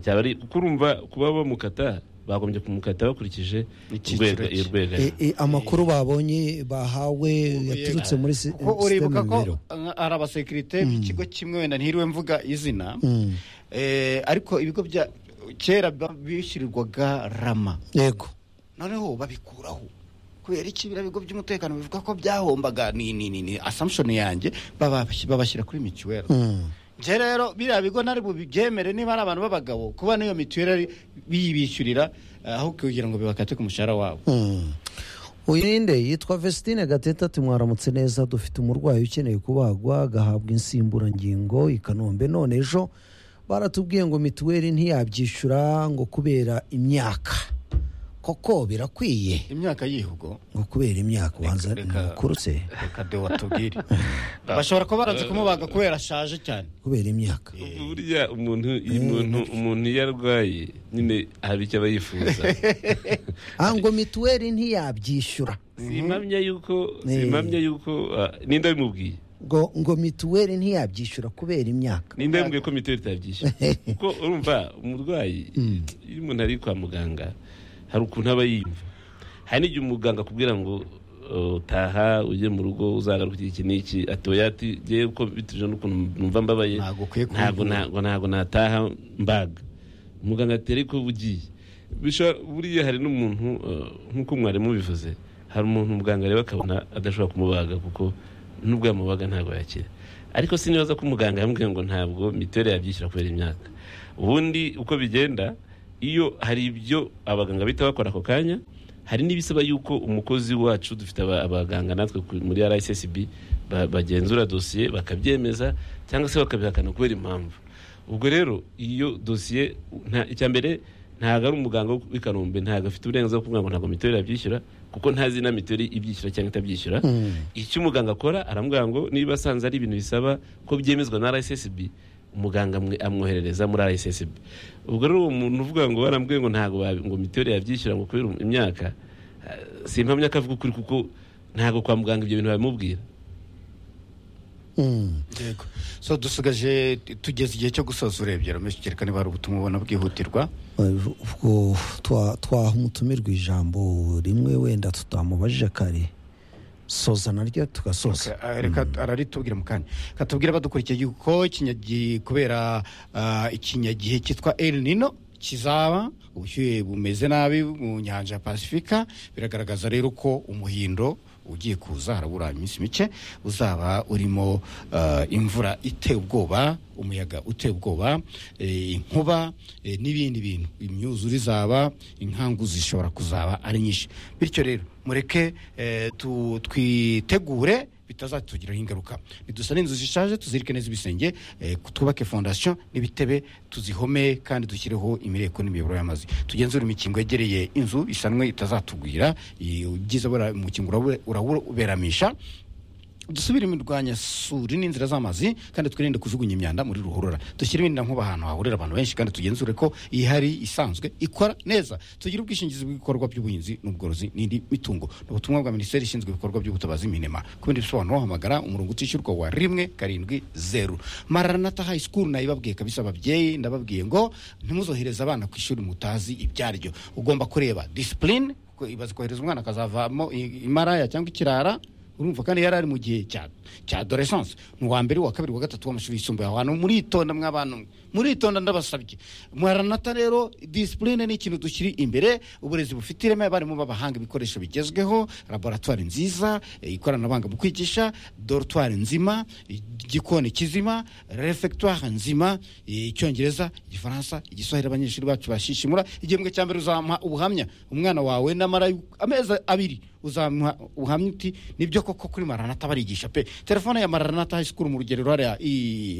byaba ari kuko urumva kuba bamukata bagombye kumukata bakurikije Icyiciro cye. urwego E- e, amakuru babonye bahawe yaturutse muri si- ko uribuka sisiteme ko nimero nka- hari abasekirite b'ikigo kimwe wenda ntiriwe mvuga izina Mm. Eh, ariko ibigo bya kera ba- bishyurirwaga rama yego noneho babikuraho kubera iki biriya bigo by'umutekano bivuga ko byahombaga ni ni ni ni assumption yanjye baba- babashyira kuri mituweli Mm. njye rero biriya bigo nari bubibyemere niba ari abantu b'abagabo kuba n'iyo mituweli biyibishyurira eh, aho kugira ngo bibakate ku mushahara wabo Mm. uyu ni nde yitwa Vestine Gatete ati mwaramutse neza dufite umurwayi ukeneye kubagwa agahabwa insimburangingo i Kanombe none ejo baratubwiye ngo mituweli ntiyabyishyura ngo kubera imyaka koko birakwiye imyaka yihugo ngo kubera imyaka ubanza reka- ntikurutse reka de watubwire bashobora kuba baranze kumubaga kubera ashaje cyane kubera imyaka burya umuntu iyo umuntu umuntu iyo arwaye nyine hari icyo aba yifuza ah ngo mituweli ntiyabyishyura si impamya yuko si Eh. impamya yuko ah, ninde wabimubwiye ngo ngo mituweli ntiyabyishyura kubera imyaka ninde wabimubwiye ko mituweli itabyishyura kuko urumva umurwayi iyo umuntu ari kwa muganga hari ukuntu aba yiyumva hari n'igihe umuganga akubwira ngo uh, taha ujye mu rugo uzagaruka iki n'iki ati oya ati ngewe uko bituje n'ukuntu numva mbabaye Ntabwo ukwiye kubikora. ntabwo ntabwo ntabwo nataha mbaga umuganga ati ariko ugiye Bishobora- buriya hari n'umuntu uh, nk'uko mwarimu bivuze hari umuntu muganga rero akabona adashobora kumubaga kuko nubwo yamubaga ntabwo yakira ariko sinibaza ko umuganga yamubwiye ngo ntabwo mituweli yabyishyura kubera imyaka ubundi uko bigenda iyo hari ibyo abaganga bita bakora ako kanya hari n'ibisaba yuko umukozi wacu dufite aba- abaganga natwe ku- muri rssb ba- bagenzura dosiye bakabyemeza cyangwa se bakabihakana kubera impamvu ubwo rero iyo dosiye nta- icya mbere ntabwo ari umuganga w'i kanombe ntabwo afite uburenganzira bwo kuvuga ngo ntabwo mituweli yabyishyura kuko ntazi na mituweli ibyishyura cyangwa itabyishyura icyo umuganga akora aramubwira ngo niba asanze ari ibintu bisaba ko byemezwa na rssb umuganga amwe- amwoherereza muri rssb ubwo rero uwo muntu uvuga ngo barambwiye ngo ntabwo babi- ngo mituweli yabyishyura ngo kubera imyaka eh, si impamya ko avuga ukuri kuko ntabwo kwa muganga ibyo bintu babimubwira Mm. yego so dusigaje tugeze igihe cyo gusoza urebye rameshyikirika niba hari ubutumwa ubona bwihutirwa ubwo twa- twaha umutumirwa ijambo rimwe wenda tutamubajije kare soza naryo tugasoza Ka- reka araritubwira mu kanya katubwira abadukurikiye yuko ikinyagi- kubera ah, ikinyagihe cyitwa el nino kizaba ubushyuhe bumeze nabi mu nyanja ya pasifika biragaragaza rero ko umuhindo ugiye kuza harabura iminsi mike uzaba urimo ah, imvura iteye ubwoba umuyaga uteye ubwoba eh, inkuba eh, n'ibindi bintu imyuzure izaba inkangu zishobora kuzaba ari nyinshi bityo rero mureke eh, tu- twitegure bitazatugiraho ingaruka nidusane inzu zishaje tuzirike neza ibisenge eh, twubake fondasiyo n'ibitebe tuzihome kandi dushyireho imireko n'imiyoboro y'amazi tugenzure imikingo yegereye inzu isanwe itazatugwira i- ubyiza bura- umukingo urabure- urauberamisha dusubire imirwanya suri n'inzira z'amazi kandi twirinde kujugunya imyanda muri ruhurura dushyire imyenda nkuba ahantu hahurira abantu benshi kandi tugenzure ko ihari isanzwe ikora neza tugire ubwishingizi bw'ibikorwa by'ubuhinzi n'ubworozi n'indi mitungo ni ubutumwa bwa minisiteri ishinzwe ibikorwa by'ubutabazi minema ku bindi bisobanuro wahamagara umurongo utishyurwa wa rimwe karindwi zeru maranata high school nayibabwiye kabisa ababyeyi ndababwiye ngo ntimuzohereze abana ku ishuri mutazi ibyaryo ugomba kureba disipurine ibaze kohereza umwana akazavamo i- imaraya cyangwa ikirara urumva kandi yari ari mu gihe cya cya adolescence mu wa mbere wa kabiri wa gatatu w'amashuri yisumbuye aho hantu muritonda mw'abantu mwe muritonda ndabasabye muharanata rero disipurine ni ikintu dushyira imbere uburezi bufite ireme abarimu b'abahanga ibikoresho bigezweho laboratwari nziza eh, ikoranabuhanga mu kwigisha dorotwari nzima igikoni kizima refectoire nzima eh, icyongereza igifaransa igiswahili abanyeshuri bacu bashishimura igihembwe cya mbere uzamuha ubuhamya umwana wawe n'amara yu- amezi abiri uzamuha uhamya uti nibyo koko kuri maranata barigisha pe telefone ya maranata high school mu rugerero hariya i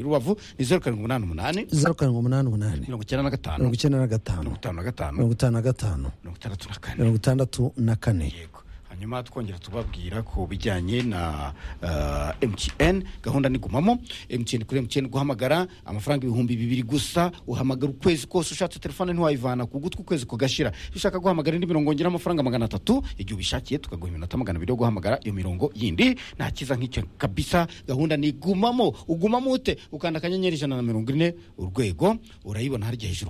rubavu ni zeru karindwi umunani umunani zeru karindwi umunani umunani mirongo icyenda na gatanu mirongo icyenda na mirongo gatanu itanu na gatanu mirongo itanu na gatanu mirongo itandatu na kane mirongo itandatu na kane yego hanyuma twongera tubabwira ku bijyanye na uh, mtn gahunda nigumamo mtn kuri mtn guhamagara amafaranga ibihumbi bibiri gusa uhamagara ukwezi kose ushatse telefone ntiwayivana ku gutwi ukwezi kugashira iyo ushaka guhamagara indi mirongo ngera amafaranga magana atatu igihe ubishakiye tukaguha iminota magana abiri yo guhamagara iyo mirongo yindi nta cyiza nk'icyo kabisa gahunda nigumamo ugumamo ute ukanda akanyenyeri ijana na mirongo ine urwego urayibona harya hejuru